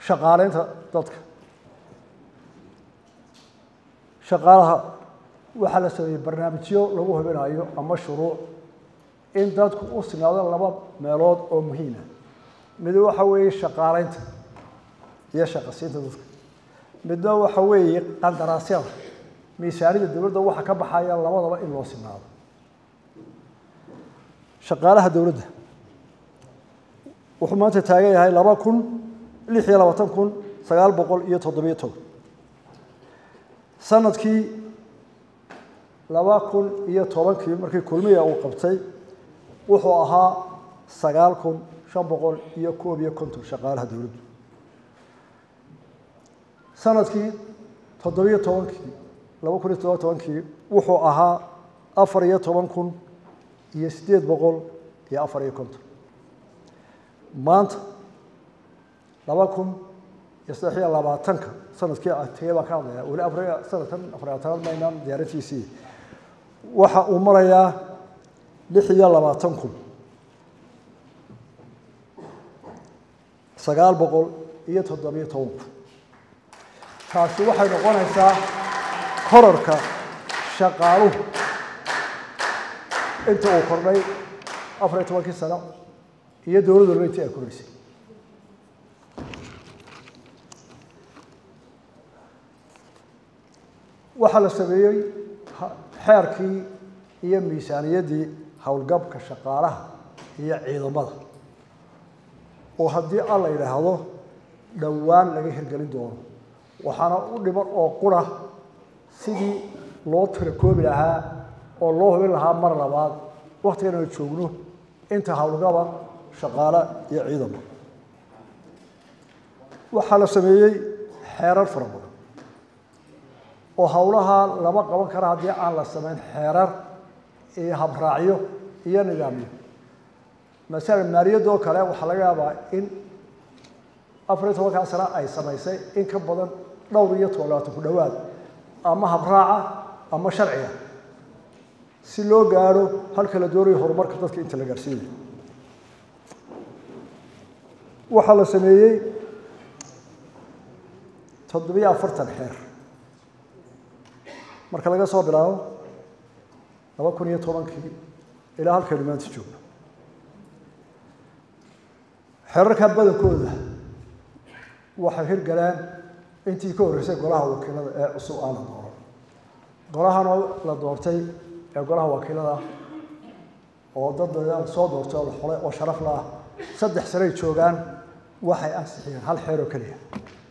shaqaaleynta dadka shaqaalaha waxaa la sameeyey barnaamijyo lagu hubinayo ama shuruuc in dadku u sinaado laba meelood oo muhiima mid waxa weeye shaqaaleynta iyo shaqasiinta dadka midna waxa weeye qandaraasyada miisaanida dowladda waxaa ka baxaya labadaba in loo sinaado shaqaalaha dowladda wuxuu maanta taagan yahay laba kun lix iyo labaatan kun sagaal boqol iyo toddobiyo toban sanadkii laba kun iyo tobankii markii kulmiya uu qabtay wuxuu ahaa sagaal kun shan boqol iyo koob iyo konton shaqaalaha dowladdu sanadkii toddobiyo tobankii laba kun iyo toddoba tobankii wuxuu ahaa afar iyo toban kun iyo siddeed boqol iyo afar iyo konton maanta laba kun iyo saddex iyo labaatanka sanadkii tegey baan ka hadlaya weli afar sanadkan afar labaatanaad maynaan diyaarintiisii waxa uu marayaa lix iyo labaatan kun sagaal boqol iyo toddobiyo toban kun taasi waxay noqonaysaa korarka shaqaaluhu inta uu kordhay afar iyo tobankii sano iyo dowladdu walba intii ay koraysay waxaa la sameeyey xeerkii iyo miisaaniyaddii howlgabka shaqaalaha iyo ciidamada oo haddii alla yidhaahdo dhowaan laga hirgelin doono waxaana u dhiman oo qura sidii loo tirakoobi lahaa oo loo hubin lahaa mar labaad waktigan aynu joogno inta howlgaba shaqaale iyo ciidamo waxaa la sameeyey xeerar fara badan oo howlaha lama qaban kara haddii aan la samayn xeerar iyo habraacyo iyo nidaamyo masalan maaliyadda oo kale waxaa laga yaabaa in afar iyo tobankaa sano ay samaysay in ka badan dhowr iyo toban labaatan ku dhowaad ama habraaca ama sharciga si loo gaadho halka la doonayo horumarka dadka inta la gaadhsiinayo waxaa la sameeyey toddobiyo afartan xeer marka laga soo bilaabo laba kun iyo tobankii ilaa halkaynu maanta joogno xeerarkaa badankooda waxay hirgaleen intii ka horreysay golaha wakiilada ee cusub aan la dooran golahana la doortay ee golaha wakiilada oo dad soo doortay oo la xulay oo sharaf la ah saddex sanay joogaan waxay ansixiyeen hal xeer oo keliya